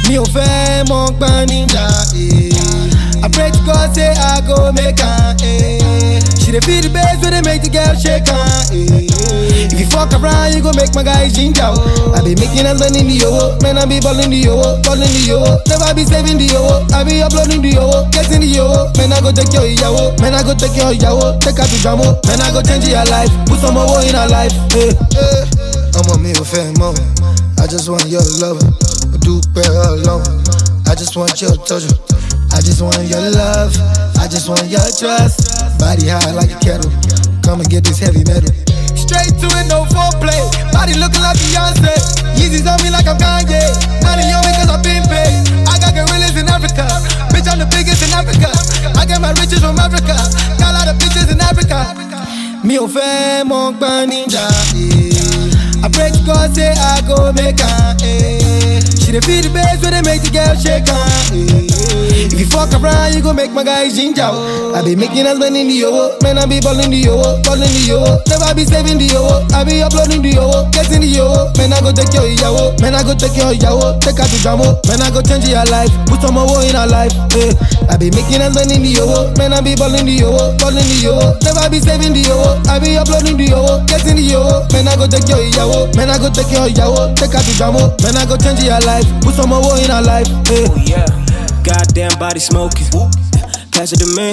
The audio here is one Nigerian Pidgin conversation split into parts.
Mi ò fẹ́ mọ gbọ́n níjà. eh. I pray to God say I go make am. eh. She dey feel the bass when they make the girl shake am. eh. If you fuck around, you go make my guy ginger. oh. I be making and spending the yo, man I be balling the yo, balling the yo. Never be saving the yo, I be uploading the yo, getting the yo. Man I go take your yawo, man I go take your yawo, take her to jamo. Man I go change your life, put some more in her life. Hey, hey. ọmọ mi ò fẹ́ mọ́ I just want your love mo dúpẹ́ ọlọ́run I just want your touch I just want your love I just want your trust body high like a kettle come and get this heavy metal. Straight to it, no foreplay. Body looking like Beyonce. Yeezys on me like I'm Kanye. Money on me cause I've been paid. I got gorillas in Africa. Bitch, I'm the biggest in Africa. I get my riches from Africa. Got a lot of bitches in Africa. Mi ò fẹ́ mọ gbọ́n níjà. eh. I pray to God say I go make am. eh. She dey feel the bass when they make the girl shake am. eh. If you fuck around, you go make my guy ginger. oh. I be making us spending the yo, man I be balling the yo, balling the yo. Never be saving the yo, I be uploading the yo, getting the yo. Man I go take your yawo, man I go take your yawo, take her to jamo. Man I go change your life, put some more in her life. eh. I be making us spending the yo, man I be balling the yo, balling the yo. Never be saving the yo, I be uploading the yo, getting the yo. Man I go take your yawo, man I go take your yawo, take her to jamo. Man I go change your life, put some more in her life. eh. Oh yeah, goddamn body smoking. Pass it to me.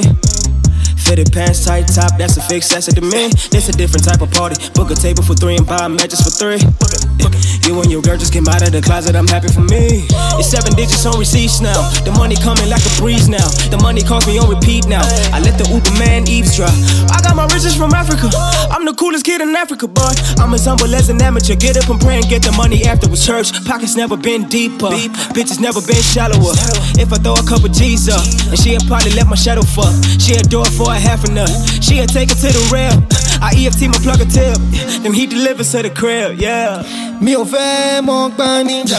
Fitted pants, tight top, that's a fix, that's it to me. This a different type of party. Book a table for three and buy matches for three. You and your girl just came out of the closet, I'm happy for me. It's seven digits on receipts now. The money coming like a breeze now. The money calls me on repeat now. I let the Uber man eavesdrop. I got my riches from Africa. I'm the coolest kid in Africa, but I'm as humble as an amateur. Get up and pray and get the money afterwards. Church pockets never been deeper. Bitches never been shallower. If I throw a couple G's up, and she'll probably let my shadow fuck. She'll do it for a half a nut. She'll take it to the rail. I EFT my plug a tip. Then he delivers to the crib, yeah. Mi ò fẹ́ mọ gbọ́n níjà.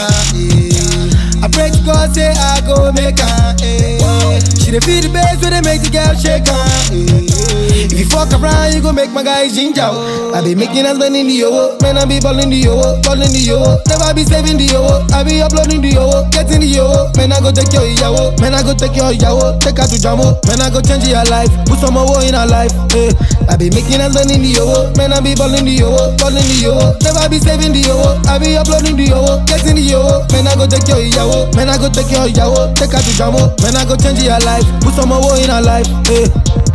eh. I pray to God say I go make am. eh. She dey feel the bass when they make the girl shake am. eh. If you fuck around, you go make my guy ginger. oh. I be making us spending the yo, man I be balling the yo, balling the yo. Never be saving the yo, I be uploading the yo, getting the yo. Man I go take your yawo, man I go take your yawo, take her to jamo. Man I go change your life, put some more in her life. eh. I be making us spending the yo, man I be balling the yo, balling the yo. Never be saving the yo, I be uploading the yo, getting the yo. Man I go take your yawo, man I go take your yawo, take her to jamo. Man I go change your life, put some more in her life. eh.